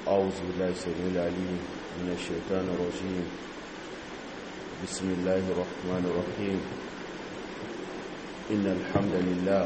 أعوذ بالله السميع العليم من الشيطان الرجيم بسم الله الرحمن الرحيم إن الحمد لله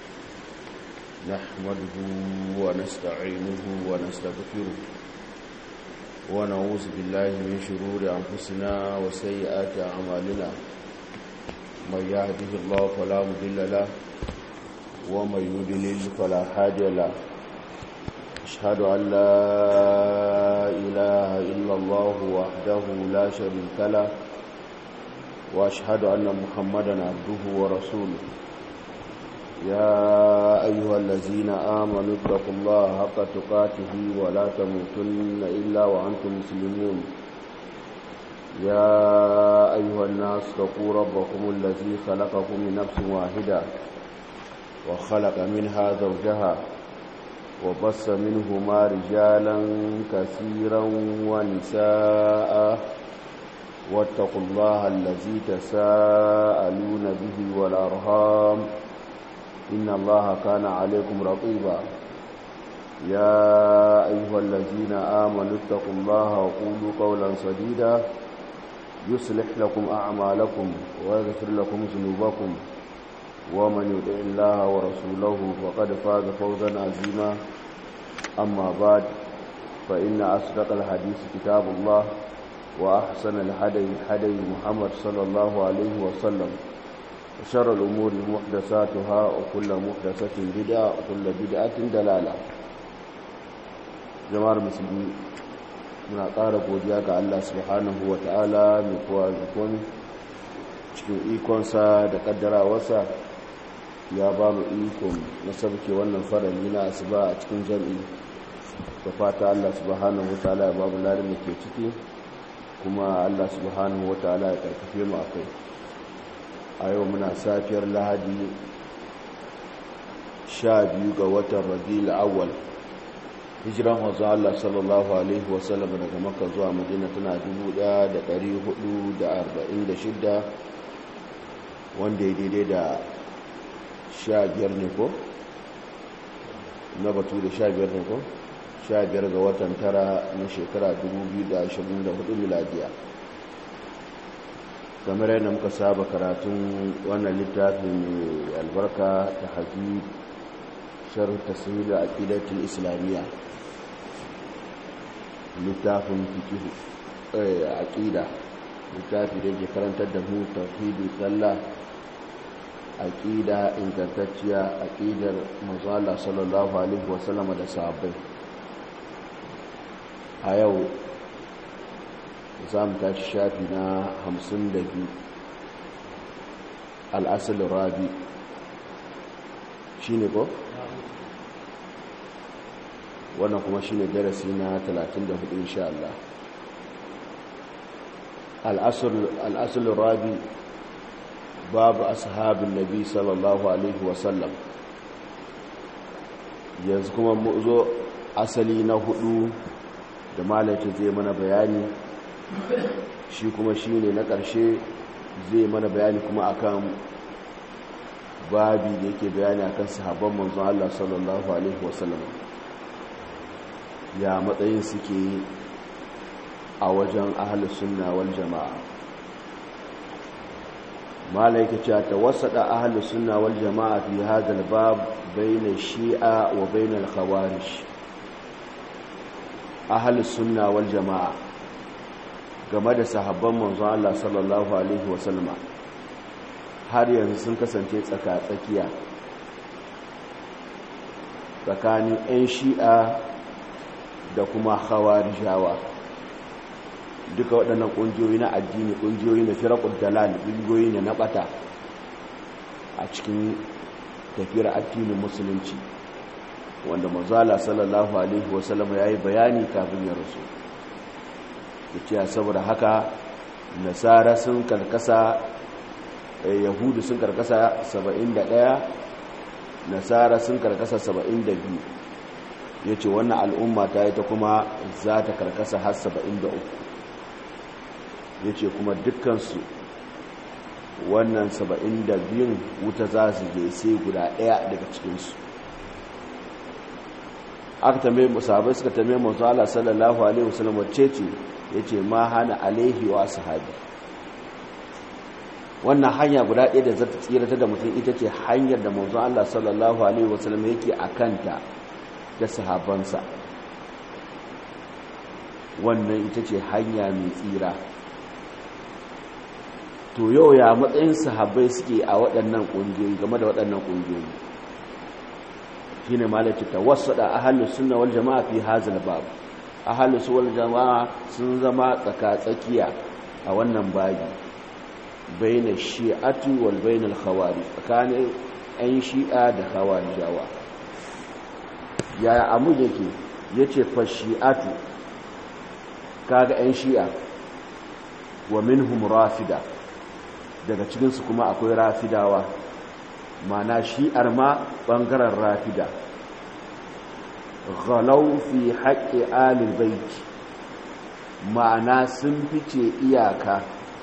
نحمده ونستعينه ونستغفره ونعوذ بالله من شرور أنفسنا وسيئات أعمالنا من يهده الله فلا مضل له ومن يضلل فلا هادي له أشهد أن لا إله إلا الله وحده لا شريك له وأشهد أن محمدا عبده ورسوله يا أيها الذين آمنوا اتقوا الله حق تقاته ولا تموتن إلا وأنتم مسلمون يا أيها الناس اتقوا ربكم الذي خلقكم من نفس واحدة وخلق منها زوجها وبص منهما رجالا كثيرا ونساء واتقوا الله الذي تساءلون به والأرهام إن الله كان عليكم رقيبا يا أيها الذين آمنوا اتقوا الله وقولوا قولا سديدا يصلح لكم أعمالكم ويغفر لكم ذنوبكم ومن يطع الله ورسوله فقد فاز فوزا عظيما أما بعد فإن أصدق الحديث كتاب الله وأحسن الهدي هدي محمد صلى الله عليه وسلم وشر الأمور محدثاتها وكل محدثة بدعة وكل بدعة دلالة jama'ar musulmi muna ƙara godiya ga Allah subhanahu wa ta'ala mai kowa zukon cikin ikonsa da ƙaddarawarsa ya ba mu ikon na sabke wannan farali na asuba a cikin jam'i da fata Allah subhanahu wa ta'ala ya babu larin da ke ciki kuma Allah subhanahu wa ta'ala ya karfafe mu a kai a yau muna safiyar lahadi sha biyu ga watan rabi'ul awwal hijiran wanzu Allah sallallahu alaihi wasallam daga makka zuwa madina tana 1446 wanda ya daidai da sha biyar ne ko na batu da sha biyar ne ko sha biyar ga watan tara na shekara 2024 miladiya kamar yadda muka saba karatun wannan littafin mai albarka ta haji sharh tasiri a ƙidatul islamiyya littafin fikihu a ƙida littafi da ke karantar da mu tauhidi sallah aqida ingantacciya aqidar manzala sallallahu alaihi wasallam da sahabbai a yau za mu tashi shafi na 52 al'asal rabi shine ko wannan kuma shine darasi na 34 insha Allah al'asal rabi babu ashabin nabi sallallahu alaihi wasallam yanzu kuma mu zo asali na hudu da malaka zai mana bayani shi kuma shi ne na ƙarshe zai mana bayani kuma akan babi da yake bayani akan sahabban manzon Allah sallallahu alaihi wasallam ya matsayin suke a wajen ahlus sunna wal jama'a malaika ce ta wasada ahlus sunna wal jama'a fi hadha bab bayna shi'a wa bayna al-khawarij ahlus sunna wal jama'a game da sahabban manzon Allah sallallahu alaihi wasallama har yanzu sun kasance tsaka-tsakiya tsakanin 'yan shi'a da kuma khawarijawa duka waɗannan ƙungiyoyi na addini ƙungiyoyi na firakun dalal ƙungiyoyi ne na ɓata a cikin tafiyar addinin musulunci wanda manzala sallallahu alaihi wasallama ya yi bayani kafin ya rasu da cewa saboda haka nasara sun karkasa yahudu sun karkasa 71 nasara sun karkasa 72 ya ce wannan al'umma ta yi ta kuma za ta karkasa har 73 ya ce kuma dukkansu wannan 72 wuta za su je sai guda ɗaya daga cikinsu aka tambaye musahabai suka tambaye manzo Allah sallallahu alaihi wasallam wacce ce yace ma hana alaihi wa sahabi wannan hanya guda ɗaya da za ta tsirata da mutum ita ce hanyar da manzo Allah sallallahu alaihi wasallam yake akanta da sahabansa wannan ita ce hanya mai tsira to yau ya matsayin sahabbai suke a waɗannan ƙungiyoyi game da waɗannan ƙungiyoyi shi ne malaci ta wasu da ahalus suna wal jama'a fi hazil babu ahalus wal jama'a sun zama tsaka-tsakiya a wannan babi baina shi'atu wal bainal khawari tsakanin 'yan shi'a da khawarijawa yaya amu yake yace fa shi'atu kaga 'yan shi'a wa minhum rafida daga cikinsu kuma akwai rafidawa mana shi'ar ma ɓangaren rafida ghalau fi haƙƙi alil baiti ma'ana sun fice iyaka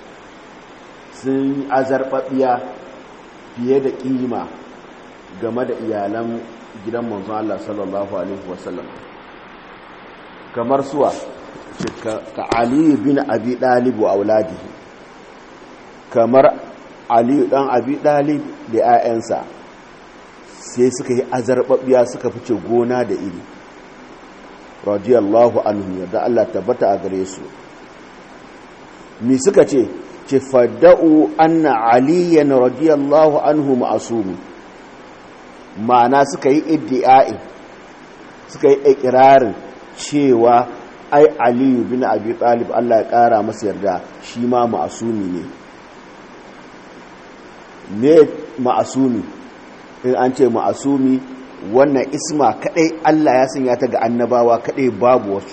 sun azarɓaɓiya fiye da ƙima game da iyalan gidan manzon Allah sallallahu Alaihi wasallam kamar suwa ka Ali bin Abi Dalib wa auladihi kamar aliyu dan abi dalib da 'ya'yansa sai suka yi azarbabiya suka fice gona da iri radiyallahu anhu yadda Allah tabbata a gare su mi suka ce ce fadda'u anna aliyan radiyallahu anhu ma'asum ma'ana suka yi iddi'ai suka yi ikirarin cewa ai aliyu bin abi talib Allah ya kara masa yarda shi ma ma'asumi ne ne ma'asumi in an ce ma'asumi wannan isma kadai Allah ya sanya ta ga annabawa kadai babu wasu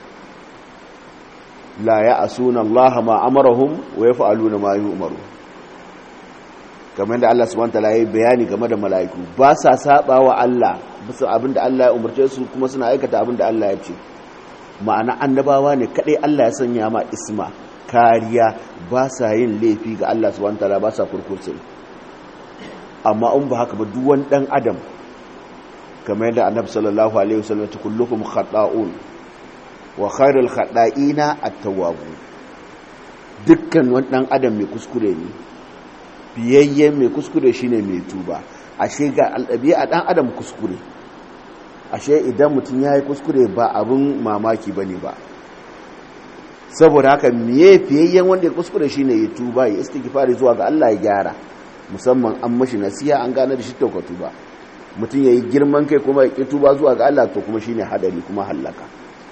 la ya asuna Allah ma amarahum wa yaf'aluna ma yu'maru kamar da Allah subhanahu wataala yayi bayani game da mala'iku ba sa saba wa Allah bisa abinda Allah ya umarce su kuma suna aikata abinda Allah ya ce ma'ana annabawa ne kadai Allah ya sanya ma isma kariya ba sa yin laifi ga Allah subhanahu wataala ba sa kurkursun amma in ba haka ba duwan dan adam kamar yadda annabi sallallahu alaihi wasallam ta kullukum khata'un wa khairul khata'ina at-tawwabun dukkan wani dan adam mai kuskure ne biyayye mai kuskure shine mai tuba ashe ga aldabi'a dan adam kuskure ashe idan mutum yayi kuskure ba abun mamaki bane ba saboda haka miye fiyayyen wanda ya kuskure shine ya tuba ya istighfari zuwa ga Allah ya gyara musamman an mashi nasiha an gane da shi taukatu ba mutum ya yi girman kai kuma ya ƙitu ba zuwa ga Allah to kuma shine hadari kuma hallaka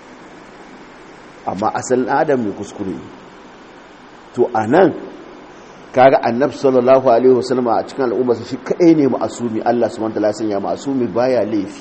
amma asalin adam mai kuskure ne to a nan kaga annab sallallahu alaihi wasallam a cikin al'ummarsa shi kaɗai ne ma'asumi Allah su manta lasin ya ma'asumi baya laifi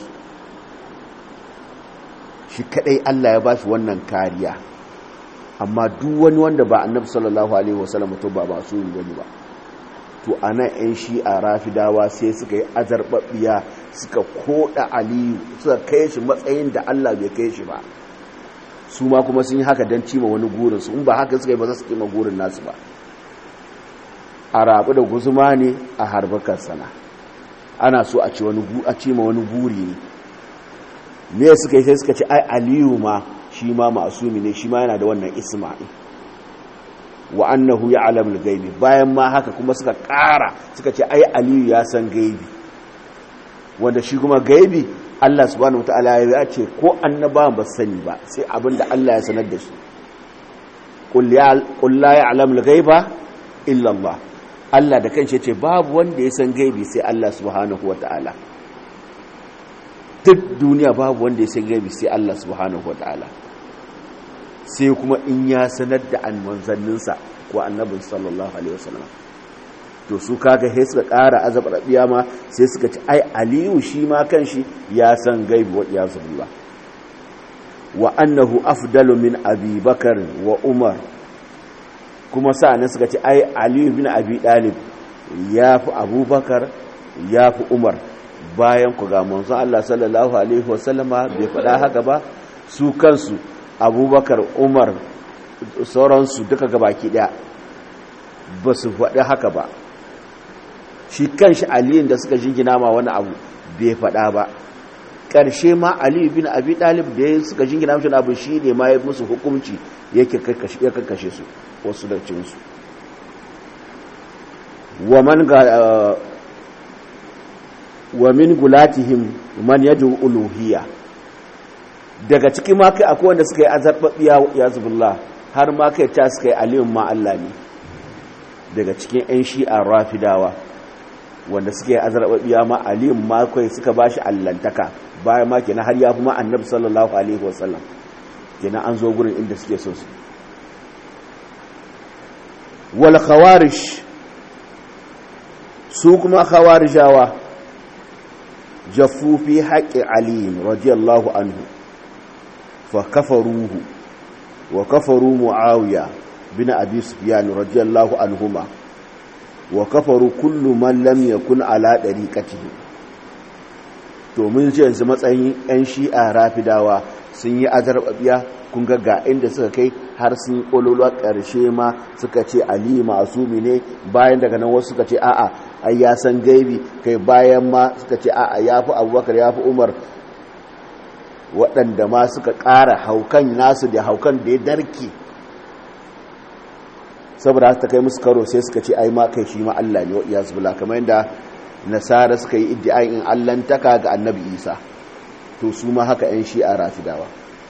shi kaɗai Allah ya ba shi wannan kariya amma duk wani wanda ba annab sallallahu alaihi wasallam to ba ma'asumi bane ba to a nan 'yan shi'a rafidawa sai suka yi azarbaɓiya suka koda aliyu suka kai shi matsayin da allah bai kai shi ba su ma kuma sun yi haka don cima wani gurinsu in ba haka suka yi ba za su cima gurin nasu ba a rabu da guzuma ne a harbakar sana ana so a cima wani guri ne me suka yi sai suka ce ai aliyu ma shi ma masumi ne shi ma yana da wannan isma'il wa annahu ya'lamu al-ghaibi bayan ma haka kuma suka ƙara suka ce ai aliyu ya san gaibi wanda shi kuma gaibi Allah subhanahu wataala ya ce ko annabawan ba sani ba sai abinda Allah ya sanar da shi qul ya qul la ya'lamu al-ghaiba illa Allah Allah da kanshi ce babu wanda ya san gaibi sai Allah subhanahu wataala duk duniya babu wanda ya san gaibi sai Allah subhanahu wataala sai kuma in ya sanar da manzanninsa ko annabin sallallahu alaihi wasallam to su kaga sai suka ƙara azab rabiya ma sai suka ci ai aliyu shi ma kanshi ya san gaibi wa ya zubillah wa annahu afdalu min abi bakar wa umar kuma sa'anan suka ci ai aliyu bin abi dalib ya fi abubakar ya fi umar bayan ku ga manzon Allah sallallahu alaihi wasallama bai faɗa haka ba su kansu abubakar umar sauransu duka gabaki daya ba su faɗi haka ba shi kan shi aliyin da suka jingina ma wani abu bai faɗa ba ƙarshe ma ali bin abi talib da ya suka jingina mashi abu shi ne ma ya musu hukunci ya kakkashe su wasu da cinsu wa min gulatihim man yadu uluhiyya daga ciki ma kai akwai wanda suka yi azarbabiya ya zubullah har ma kai ta suka yi aliyun ma Allah ne daga cikin 'yan shi'a rafidawa wanda suka yi azarbabiya ma aliyun ma kai suka ba shi allantaka bayan ma kenan har ya fi ma annabi sallallahu alaihi wasallam kenan an zo gurin inda suke so su wal khawarish su kuma khawarijawa jaffu fi haqqi ali radiyallahu anhu fa kafaruhu wa kafaru muawiya bin abi sufyan radiyallahu anhuma wa kafaru kullu man lam yakun ala dariqatihi to mun ji yanzu matsayin yan shi'a rafidawa sun yi azarbabiya kun ga ga inda suka kai har sun kololuwa ƙarshe ma suka ce ali masumi ne bayan daga nan wasu suka ce a'a ai ya san gaibi kai bayan ma suka ce a'a ya fi abubakar ya fi umar waɗanda ma suka ƙara haukan nasu da haukan da ya darki saboda ta kai musu karo sai suka ce ai ma kai shi ma Allah ne wa iyazu billah kamar yadda nasara suka yi iddiayin in allantaka ga annabi isa to su ma haka yan shi'a rafidawa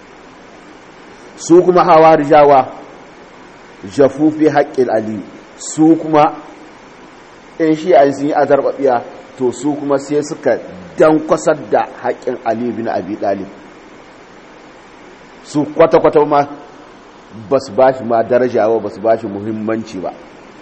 su kuma hawarijawa jafufi haƙƙin ali su kuma yan shi'a sun yi azarbabiya to su kuma sai suka dankwasar da haƙƙin ali bin abi ɗalib su kwata-kwata ma ba su ba shi ma daraja ba ba su ba shi muhimmanci ba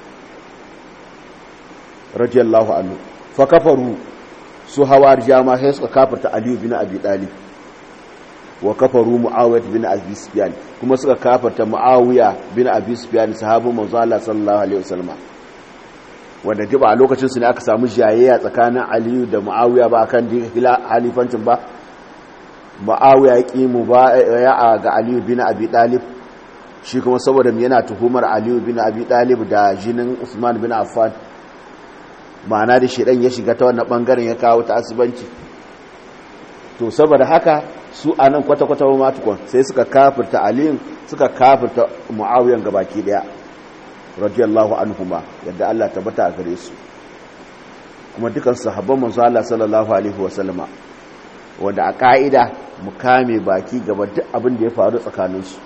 radiyallahu anhu fa kafaru su hawar jama sai suka kafarta aliyu bin abi talib wa kafaru muawiyah bin abi sufyan kuma suka kafarta muawiya bin abi sufyan sahabu manzo Allah sallallahu alaihi wasallam wanda diba a lokacin su ne aka samu jayayya tsakanin aliyu da muawiya ba akan halifancin ba muawiya ya ki mu ba ya ga aliyu bin abi talib shi kuma saboda yana tuhumar aliyu bin abi talib da jinin usman bin affan ma'ana da shidan ya shiga ta wannan bangaren ya kawo ta asibanci to saboda haka su anan kwata-kwata ma tukun sai suka kafirta aliyin suka kafirta muawiyan gabaki daya radiyallahu anhuma yadda Allah tabbata a gare su kuma dukan sahabban manzo Allah sallallahu alaihi wasallama wanda a ka'ida mu kame baki gaba duk abin da ya faru tsakaninsu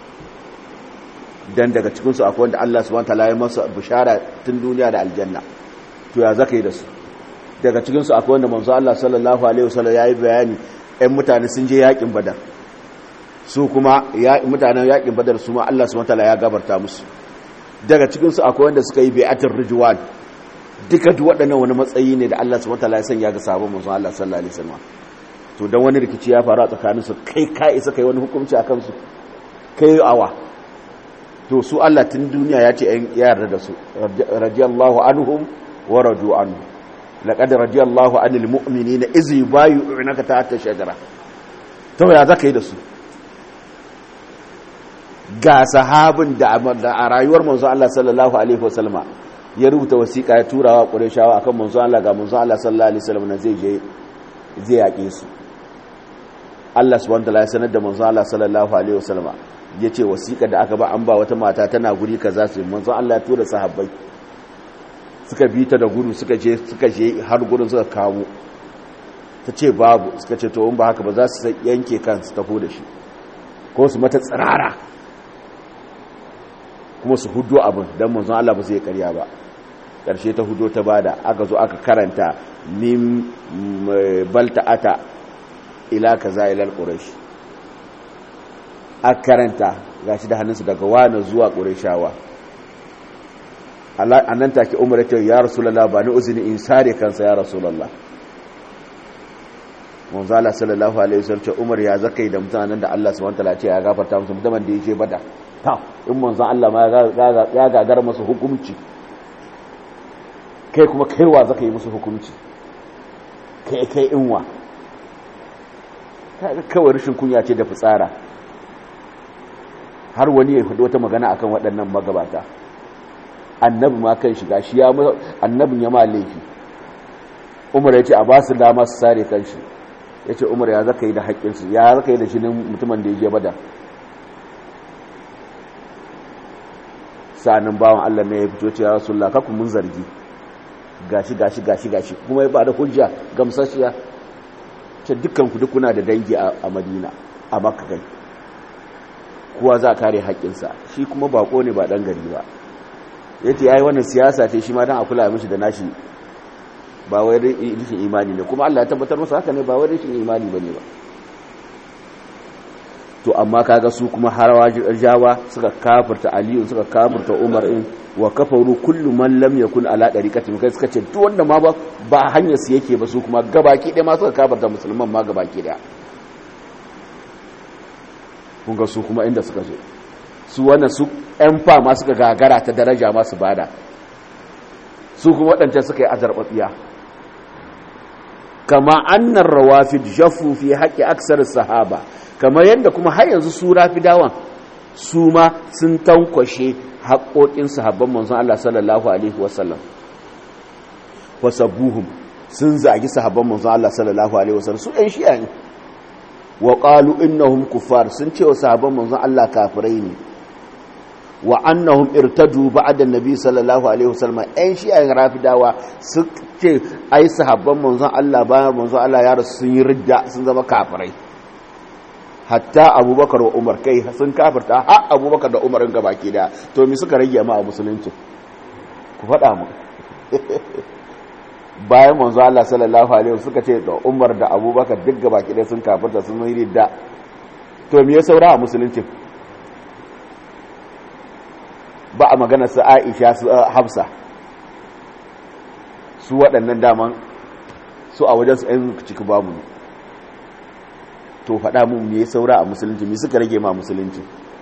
dan daga cikinsu akwai wanda Allah subhanahu wataala ya masa bishara tun duniya da aljanna to ya zaka yi da su daga cikinsu akwai wanda manzo Allah sallallahu alaihi wasallam yayi bayani ɗan mutane sun je yakin badar su kuma ya mutanen yakin badar su ma Allah subhanahu wataala ya gabarta musu daga cikinsu akwai wanda suka yi bai'atul ridwan duka duk waɗannan wani matsayi ne da Allah subhanahu wataala ya sanya ga sabon manzo Allah sallallahu alaihi wasallam to dan wani rikici ya faru a tsakaninsu kai ka isa kai wani hukunci akan su kai awa to su Allah tun duniya ya ce ya yarda da su radiyallahu anhum wa radu anhu laqad radiyallahu anil mu'minina iz yubayyi'unaka tahta shajara to ya zaka yi da su ga sahabin da a rayuwar manzo Allah sallallahu alaihi wasallama ya rubuta wasiƙa ya turawa Qurayshawa akan manzo Allah ga manzo Allah sallallahu alaihi wasallam na zai je zai yaƙe su Allah subhanahu wa ta'ala ya sanar da manzo Allah sallallahu alaihi wasallama ya ce wasiƙa da aka ba an ba wata mata tana guri ka za su yi manzon Allah ya tura sahabbai suka bi ta da gudu suka je suka je har gurin suka kamo ta ce babu suka ce to in ba haka ba za su yanke kan su tafi da shi ko su mata tsirara kuma su hudo abin don manzon Allah ba zai karya ba ƙarshe ta hudo ta bada aka zo aka karanta min balta'ata ila kaza ila al-quraish a karanta ga shi da hannunsu daga wane zuwa ƙureshawa a nan take umar ta ya rasulallah ba ni uzini in sare kansa ya rasulallah manzala sallallahu alaihi wasallam ce umar ya zaka yi da mutanen da Allah subhanahu wataala ce ya gafarta musu mutumin da yake bada ta in manzon Allah ma ya gagar musu hukunci kai kuma kaiwa zaka yi musu hukunci kai kai inwa kawai rashin kunya ce da fitsara har wani ya faɗi wata magana akan waɗannan magabata annabi ma kan shiga shi ya annabin ya ma laifi umar ya ce a ba su dama su sare kan shi ya ce umar ya zaka yi da haƙƙinsu ya zaka yi da shi mutumin da ya je bada sa'anin bawan allah ne ya fito ce ya rasulullah kakku mun zargi gashi gashi gashi gashi kuma ya bada hujja gamsashiya ce dukkan ku dukuna da dangi a madina a makka kai kowa za a kare haƙƙinsa shi kuma bako ne ba ɗan gari ba ya ce ya yi wannan siyasa ce shi ma don a kula mishi da nashi ba wai rashin imani ne kuma Allah ya tabbatar masa haka ne ba wai rashin imani bane ba to amma kaga su kuma harawa jawa suka kafirta aliyu suka kafirta umar in wa kafaru kullu man lam yakun ala dariqati kai suka ce duk wanda ma ba ba hanyar su yake ba su kuma gabaki ɗaya ma suka kafirta musulman ma gabaki ɗaya kun ga su kuma inda suka zo su wannan su ƴan fa ma suka gagara ta daraja ma su bada su kuma waɗancan suka yi azarbabiya kama annar rawafid jaffu fi haƙƙi aksar sahaba kamar yadda kuma har yanzu su rafidawan su ma sun tankwashe haƙoƙin sahabban manzon Allah sallallahu alaihi wasallam wasabbuhum sun zagi sahabban manzon Allah sallallahu alaihi wasallam su ɗan shi'a ne wa qalu innahum kuffar sun ce wa sahabban manzon Allah kafirai ne wa annahum irtadu ba'da nabi sallallahu alaihi wasallam ɗan shi'a rafidawa su ce ai sahabban manzon Allah bayan manzon Allah ya rasu sun yi ridda sun zama kafirai hatta abubakar wa umar kai sun kafirta har abubakar da umar ga baki da to me suka rage ma a musulunci ku faɗa mu bayan manzo Allah sallallahu alaihi wasallam suka ce da umar da abubakar duk ga baki da sun kafirta sun yi ridda to me ya saura a musulunci ba a magana su Aisha su Hafsa su waɗannan daman su a wajen su ɗan ciki babu ne to faɗa mun me saura a musulunci me suka rage ma musulunci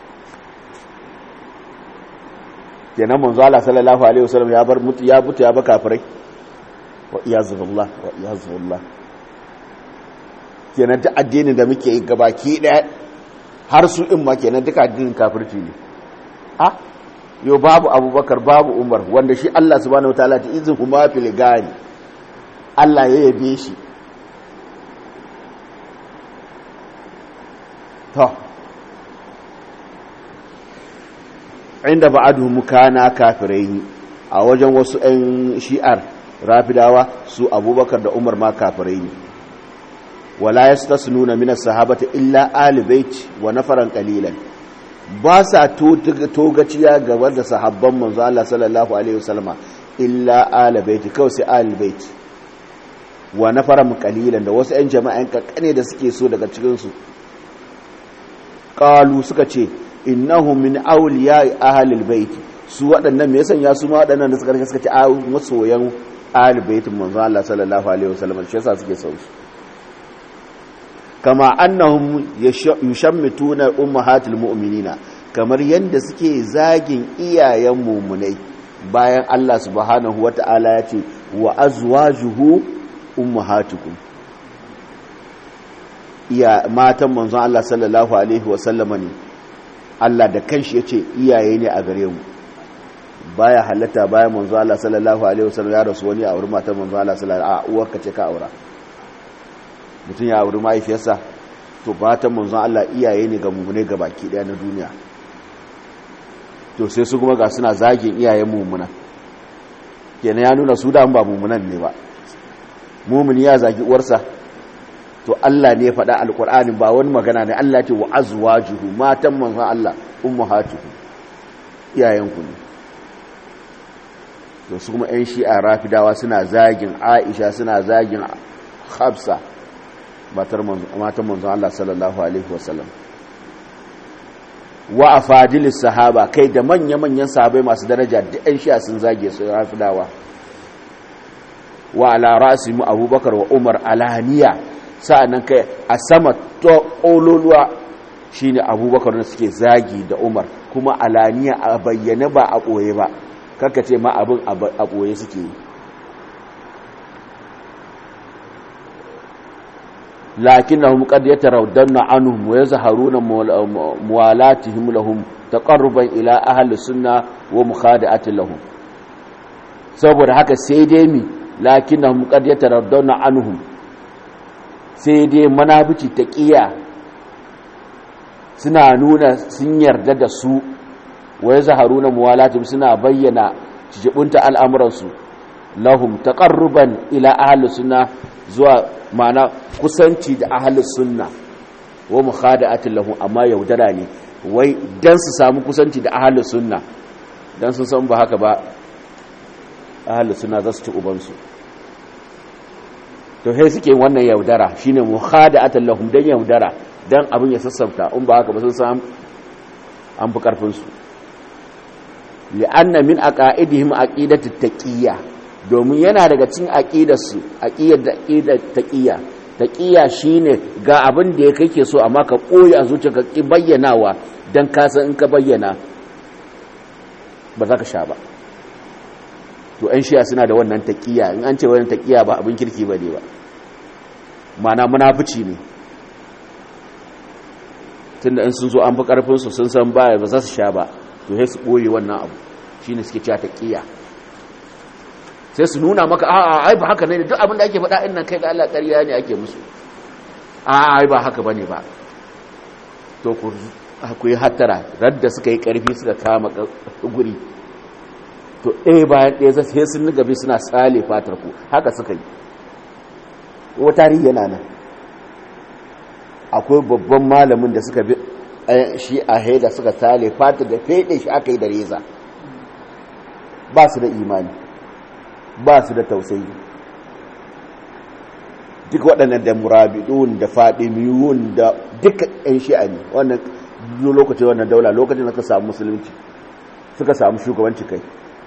kenan manzo Allah sallallahu alaihi wasallam ya bar mutu ya buta ya ba kafirai wa iyazullah wa iyazullah kenan duk addinin da muke yi gabaki daya har su in ma kenan duka addinin kafirci ne a yo babu abubakar babu umar wanda shi Allah subhanahu wataala ta izin kuma fil gari Allah ya yabe shi to inda ba'aduhum kana kafirai a wajen wasu 'yan shi'ar rafidawa su abubakar da umar ma kafirai ne wala yastasnuna min as-sahabati illa ali bait wa nafaran qalilan ba sa togaciya gaba da sahabban manzo Allah sallallahu alaihi wasallama illa ali bait kawai sai ali bait wa nafaran qalilan da wasu 'yan jama'an kakkane da suke so daga cikin su qalu suka ce innahu min awliya ahlil bait su waɗannan me yasan ya su ma waɗannan da suka rike suka ce a masoyan ahlul bait manzo Allah sallallahu alaihi wasallam shi yasa suke son su kama annahum yushammituna ummahatil mu'minina kamar yanda suke zagin iyayen mu'minai bayan Allah subhanahu wata'ala ya ce wa azwajuhu ummahatukum iya matan manzon Allah sallallahu alaihi wasallama ne Allah da kanshi yace iyaye ne a gare mu baya halatta bayan manzon Allah sallallahu alaihi wasallam ya rasu wani a wurin matan manzon Allah sallallahu alaihi wasallam a uwarka ce ka aura mutum ya auri mahaifiyarsa to matan manzon Allah iyaye ne ga mummune ga baki daya na duniya to sai su kuma ga suna zagin iyayen mummuna kenan ya nuna su da ba mummunan ne ba mumuni ya zagi uwarsa to Allah ne faɗa alƙur'ani ba wani magana ne Allah ce wa azwajuhu matan manzon Allah ummahatuhu iyayenku ne to su kuma ƴan shi'a rafidawa suna zagin Aisha suna zagin Hafsa matan manzon Allah sallallahu alaihi wasallam wa afadilis sahaba kai da manya-manyan sahabai masu daraja duk ƴan shi'a sun zage su rafidawa wa ala ra'simu abubakar wa umar alaniya sa'annan kai a sama to ƙololuwa shine abubakar da suke zagi da umar kuma alaniya a bayyane ba a ɓoye ba karka ce ma abin a ɓoye suke yi lakin na hum qad yatarawdanna anhum wa yazharuna muwalatihim lahum taqarruban ila ahli sunna wa mukhada'atin lahum saboda haka sai dai mi lakin na hum qad yatarawdanna anhum sai dai manabici ta ƙiya suna nuna sun yarda da su wai zaharuna muwalatim suna bayyana jibunta al'amuransu lahum taqarruban ila ahli sunna zuwa mana kusanci da ahli sunna wa mukhada'atin lahum amma yaudara ne wai dan su samu kusanci da ahli sunna dan sun san ba haka ba ahli sunna za su ci ubansu to sai suke wannan yaudara shine mukhada'atin lahum dan yaudara dan abin ya sassauta in ba haka ba sun san an fi karfin su li'anna min aqaidihim aqidatu taqiyya domin yana daga cikin aqidarsu aqidar da aqidar taqiyya taqiyya shine ga abin da ya kake so amma ka koyi a zuciyarka ki bayyanawa dan ka san in ka bayyana ba za ka sha ba to ɗan shiya suna da wannan taqiyya in an ce wannan taqiyya ba abin kirki bane ba ma'ana munafici ne tunda in sun zo an fi karfin su sun san baya ba za su sha ba to sai su ɓoye wannan abu shi ne suke cewa taƙiya sai su nuna maka a'a ai ba haka ne duk abin da ake faɗa innan kai ga Allah ƙarya ne ake musu a'a ai ba haka bane ba to ku ku yi hattara radda suka yi ƙarfi suka kama guri to ɗaya bayan ɗaya sai sun niga bi suna sale fatar ku haka suka yi wa tarihi yana nan akwai babban malamin da suka bi shi a haida suka sale fatar da fede shi aka yi da reza ba su da imani ba su da tausayi duk waɗannan da murabidun da fadimiyun da duka ɗan shi'a ne wannan lokacin wannan daula lokacin da suka samu musulunci suka samu shugabanci kai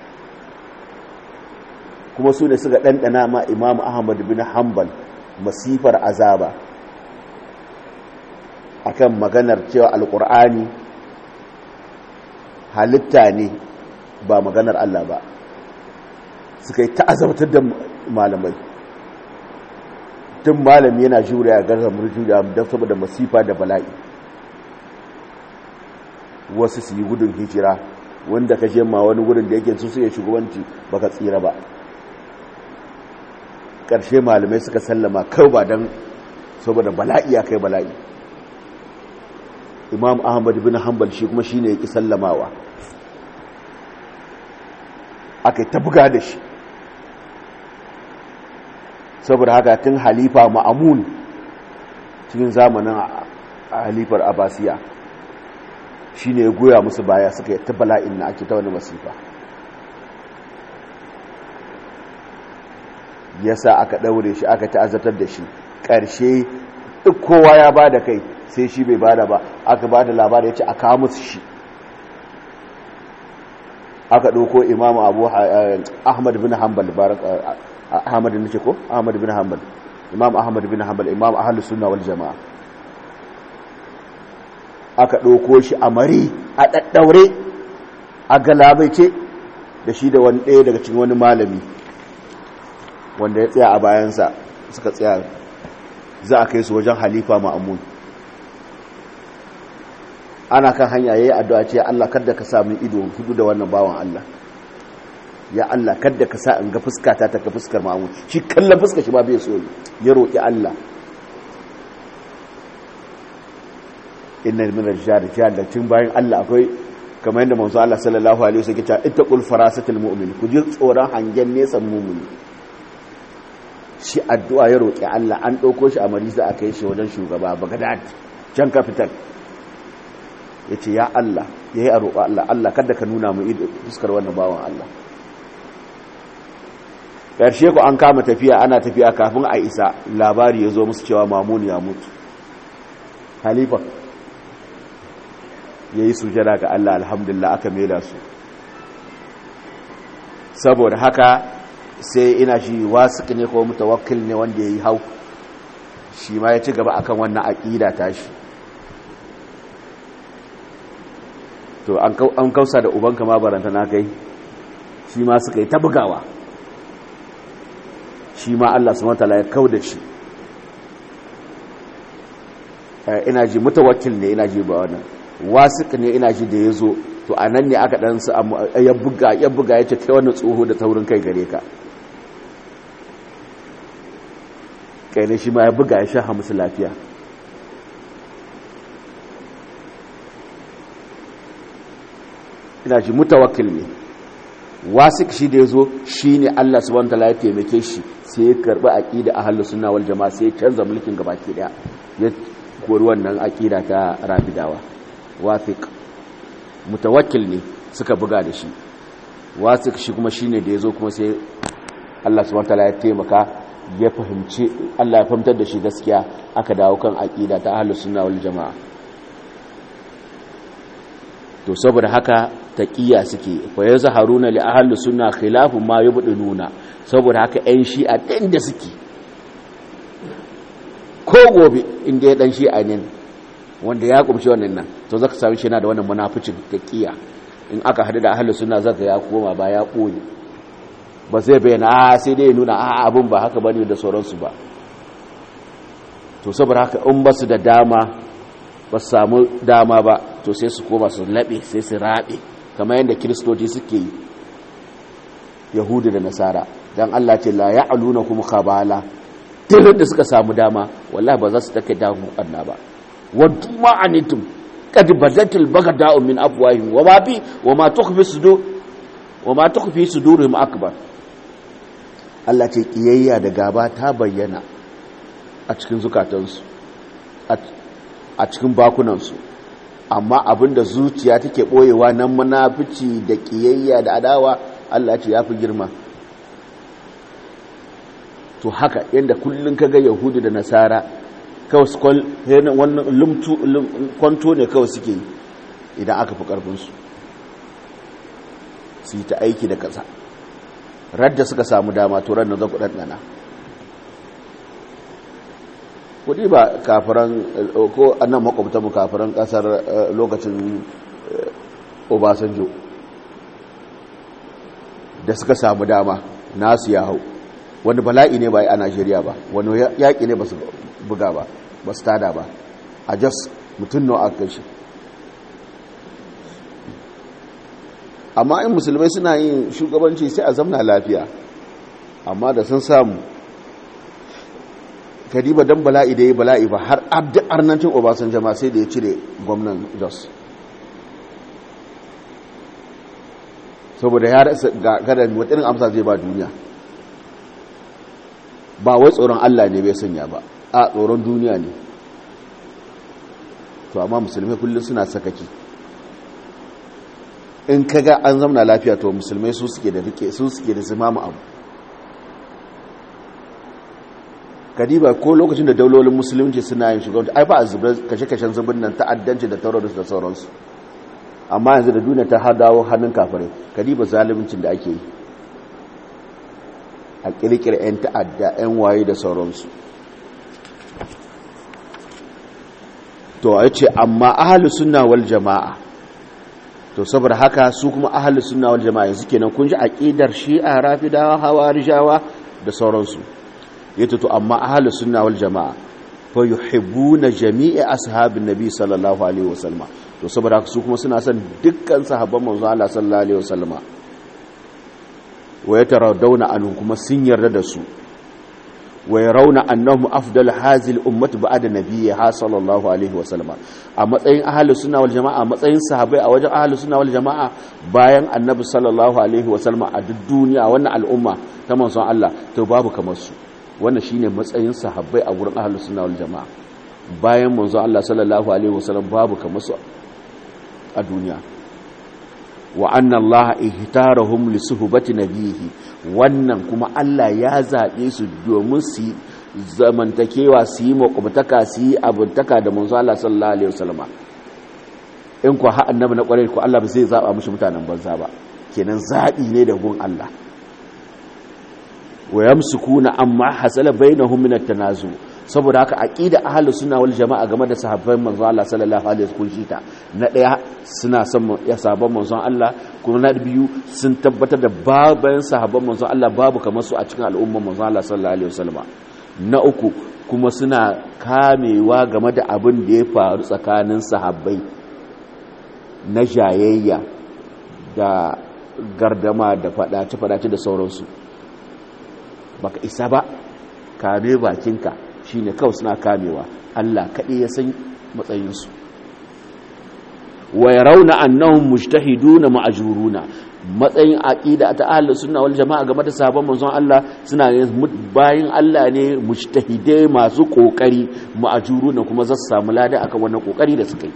kuma su ne suka ɗanɗana ma imamu ahmad bin hanbal masifar azaba akan maganar cewa alkur'ani halitta ne ba maganar Allah ba suka yi ta'azabtar da malamai tun malami yana juriya gaza murjuriya don saboda masifa da bala'i wasu su yi gudun hijira wanda ka je ma wani gudun da yake su suke shugabanci baka tsira ba ƙarshe malamai suka sallama kawai ba don saboda bala'i ya kai bala'i imam ahmad bin hanbal shi kuma shine yake sallamawa aka ta buga da shi saboda haka tun halifa ma'amun cikin zamanin halifar abasiya shine ya goya musu baya suka yi ta bala'in na ake ta wani masifa yasa aka daure shi aka ta'azzatar da shi ƙarshe duk kowa ya ba da kai sai shi bai bada ba aka bada labari ya ce a kawo musu shi aka ɗauko imamu abu ahmad bin hanbal ahmad ne ce ko ahmad bin hanbal imam ahmad bin hanbal imam ahlus sunna wal jamaa aka ɗauko shi a mari a ɗaɗɗaure a galabaice da shi da wani ɗaya daga cikin wani malami wanda ya tsaya a bayansa suka tsaya za a kai su wajen halifa ma'amun ana kan hanya yayi addu'a ce Allah kada ka sa min ido hudu da wannan bawan Allah ya Allah kada ka sa in ga fuskata ta ka fuskar ma'amun shi kallon fuskar shi ba bai so ya roki Allah inna min ar-rijal rijal tun bayan Allah akwai kamar yadda manzo Allah sallallahu alaihi wasallam ya ce ittaqul farasatil mu'min ku ji tsoron hangen nesan mu'mini shi addu'a ya roƙi Allah an ɗauko shi a marisa a kai shi wajen shugaba bagadad can kafital ya ce ya Allah ya yi a roƙa Allah Allah kada ka nuna mu fuskar wannan bawan Allah ƙarshe ku an kama tafiya ana tafiya kafin a isa labari ya zo musu cewa mamun ya mutu halifa ya yi sujada ga Allah alhamdulillah aka mela su saboda haka sai ina shi wasu ne ko mutawakkil ne wanda ya yi hau shi ma ya ci gaba akan wannan aƙida tashi to an kausa da ubanka ma baranta na kai shi ma suka yi ta bugawa shi ma Allah su matala ya kau da shi ina ji mutawakkil ne ina ji ba wannan wasu ne ina ji da ya zo to a nan ne aka ɗan su ya buga ya buga ya ce kai wannan tsoho da taurin kai gare ka kai ne shi ma ya buga ya sha musu lafiya ina shi mutawakkil ne wasik shi da ya zo shi ne Allah subhanahu wataala ya taimake shi sai ya karbi aqida ahlus sunna wal jamaa sai ya canza mulkin gabaki daya ya kori wannan aqida ta rafidawa wasik mutawakkil ne suka buga da shi wasik shi kuma shine da ya zo kuma sai Allah subhanahu wataala ya taimaka ya fahimci Allah ya fahimtar da shi gaskiya aka dawo kan aqida ta ahlus sunna wal jamaa to saboda haka taqiya suke fa yazharuna li ahli sunna khilafu ma yubdinuna saboda haka ɗan shi'a ɗin da suke ko gobe inda ya ɗan shi'a ne wanda ya kumshi wannan nan to zaka sami shi yana da wannan munaficin taqiya in aka hadu da ahli sunna zaka ya koma ba ya koyi ba zai bayyana a sai dai nuna a abun ba haka bane da sauransu ba to saboda haka in basu da dama ba su samu dama ba to sai su koma su laɓe sai su raɓe kamar yadda kiristoci suke yi yahudu da nasara don allah ce la ya aluna kuma kabala tirin da suka samu dama wallahi ba za su take damu anna ba wadda ma'anitum kad badatil bagada'u min afwahihim wa ma bi wa ma tukhfi sudur wa ma tukhfi sudurihim akbar Allah ce kiyayya da gaba ta bayyana a cikin zukatansu a cikin bakunansu amma abinda zuciya take boyewa nan munafici da kiyayya da adawa Allah ce ya fi girma to haka yadda kullum kaga yahudu da nasara kawai wannan kwanto ne kawai suke yi idan aka fi karfinsu su yi ta aiki da kasa radda suka samu dama to ran na zaku ɗanɗana kudi ba kafiran ko annan makwabtanmu kafiran kasar lokacin obasanjo da suka samu dama nasu ya hau wani bala'i ne ba a najeriya ba wani yaƙi ne ba su buga ba ba su tada ba a jas mutum nawa aka shi amma in musulmai suna yin shugabanci sai a zamna lafiya amma da sun samu kadiba don bala'i da ya bala'i ba har abdi arnancin obasan jama sai da ya cire gwamnan jos saboda ya rasa gadar waɗannan amsa zai ba duniya ba wai tsoron allah ne bai sanya ba a tsoron duniya ne to amma musulmai kullum suna sakaki in kaga an zamna lafiya to musulmai su suke da rike su suke da zimamu abu kadiba ko lokacin da daulolin musulunci suna yin shugabanci ai ba a zubar kashe-kashen zubin nan ta'addanci da terrorist da sauransu amma yanzu da duniya ta dawo hannun kafirai kadiba zaluncin da ake yi a kirkira 'yan ta'adda 'yan waye da sauransu to a ce amma ahalus sunna wal jama'a to saboda haka su kuma ahalus sunna wal jama'a yanzu kenan kun ji aqidar shi'a rafidawa hawarijawa da sauransu yato to amma ahlus sunna wal jamaa fa yuhibbuna jami'a ashabin nabi sallallahu alaihi wasallam to saboda su kuma suna son dukkan sahabban manzo Allah sallallahu alaihi wasallam wa yataradawna anhum kuma sun yarda da su wa yarawna annahum afdal hazil ummati ba'da nabiyha sallallahu alaihi wasallam a matsayin ahlus sunna wal jamaa a matsayin sahabbai a wajen ahlus sunna wal jamaa bayan annabi sallallahu alaihi wasallam a duk duniya wannan al'umma ta manzon Allah to babu kamar su wannan shine matsayin sahabbai a gurin ahlus sunna wal jamaa bayan manzo Allah sallallahu alaihi wasallam babu kamar su a duniya wa anna Allah ihtarahum li suhbati nabihi wannan kuma Allah ya zabe su domin su zamantakewa su yi makwabtaka su yi abuntaka da manzo Allah sallallahu alaihi wasallam in ku ha annabi na kwarai ku Allah ba zai zaba mushi mutanen banza ba kenan zabi ne da gun Allah wa yamsukuna amma hasala bainahum min at-tanazu saboda haka aqida ahlus sunna wal jamaa game da sahabban manzon Allah sallallahu alaihi wasallam shita na daya suna son ya sahabban manzon Allah kuma na biyu sun tabbatar da baban sahabban manzon Allah babu kamar su a cikin al'umman manzon Allah sallallahu alaihi wasallam na uku kuma suna kamewa game da abin da ya faru tsakanin sahabbai na jayayya da gardama da fadace-fadace da sauransu baka isa ba kame bakinka shine kawai suna kamewa Allah kaɗai ya san matsayinsu wa yarawna annahum mujtahiduna ma'juruna matsayin aqida ta ahlus sunna wal jamaa game da sabon manzon Allah suna bayin Allah ne mujtahidai masu kokari ma'juruna kuma za su samu lada akan wannan kokari da suka yi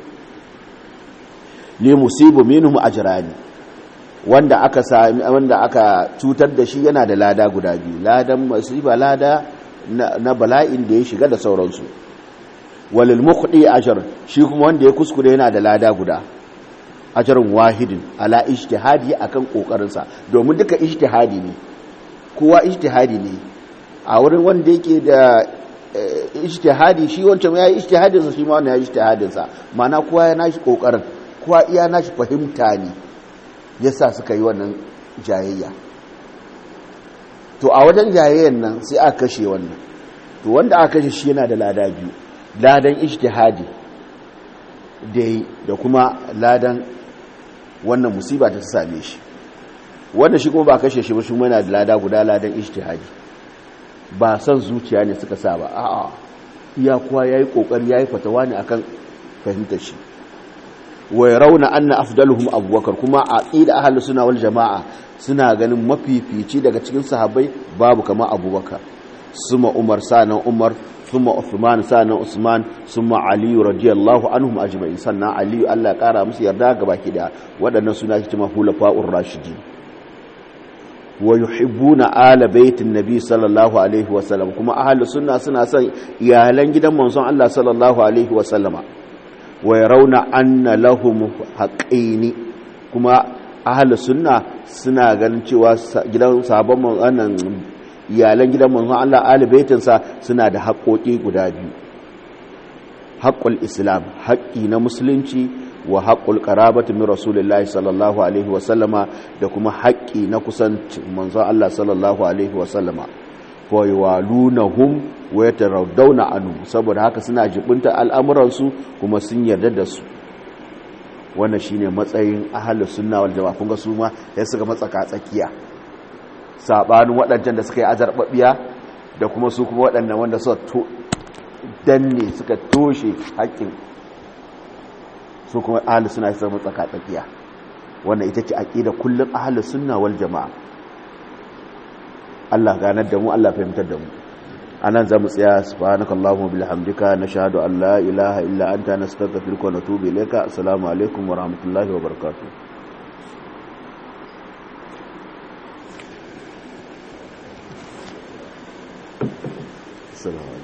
li musibu minhum ajrani wanda aka sami wanda aka cutar da shi yana da lada guda biyu ladan musiba lada na bala'in da ya shiga da sauransu walil mukhdi ajr shi kuma wanda ya kuskure yana da lada guda ajrun wahidin ala ijtihadi akan kokarinsa domin duka ijtihadi ne kowa ijtihadi ne a wurin wanda yake da ijtihadi shi wancan yayi ijtihadin sa shi ma wannan yayi ijtihadin sa ma'ana kowa ya nashi kokarin kowa iya nashi fahimta ne yasa suka yi wannan jayayya to a wajen jayayyan nan sai aka kashe wannan to wanda aka kashe shi yana da lada biyu ladan ijtihadi dai da kuma ladan wannan musiba ta same shi wanda shi kuma ba kashe shi ba shi yana da lada guda ladan ijtihadi ba san zuciya ne suka sa ba a'a iya kuwa yayi kokari yayi fatawa ne akan fahimtar shi wa yarawna anna afdaluhum abubakar kuma a aqida ahlus sunna wal jamaa suna ganin mafifici daga cikin sahabbai babu kama abubakar suma umar sanan umar suma uthman sanan usman suma ali radiyallahu anhum ajma'in sannan ali Allah kara musu yarda gabaki da waɗannan suna cikin hulafa'ur rashidin wa yuhibbuna ala baitin nabi sallallahu alaihi wa sallam kuma ahlus sunna suna son iyalan gidan manzon Allah sallallahu alaihi wa sallama wa yarawna anna lahum haqqaini kuma ahlus sunna suna ganin cewa gidan sahabban wannan iyalan gidan manzon Allah ahli baitinsa suna da haƙoƙi guda biyu haƙƙul islam haƙƙi na musulunci wa haƙƙul qarabati min rasulillahi sallallahu alaihi wa sallama da kuma haƙƙi na kusancin manzon Allah sallallahu alaihi wa sallama fa yawalunahum wa yatarawdawna anhu saboda haka suna jibunta al'amuransu kuma sun yarda da su wannan shine matsayin ahlus sunna wal jamaa kun ga su ma sai suka matsaka tsakiya sabanin waɗancan da suka yi azarbabiya da kuma su kuma waɗannan wanda suka danne suka toshe haƙƙin su kuma ahlus sunna sai matsaka tsakiya wannan ita ce aqida kullum ahlus sunna wal jamaa Allah ganar da mu Allah fahimtar da mu anan zamu tsaya subhanakallahumma bihamdika nashhadu an la ilaha illa anta nastaghfiruka wa natubu ilayka assalamu alaikum wa rahmatullahi wa barakatuh assalamu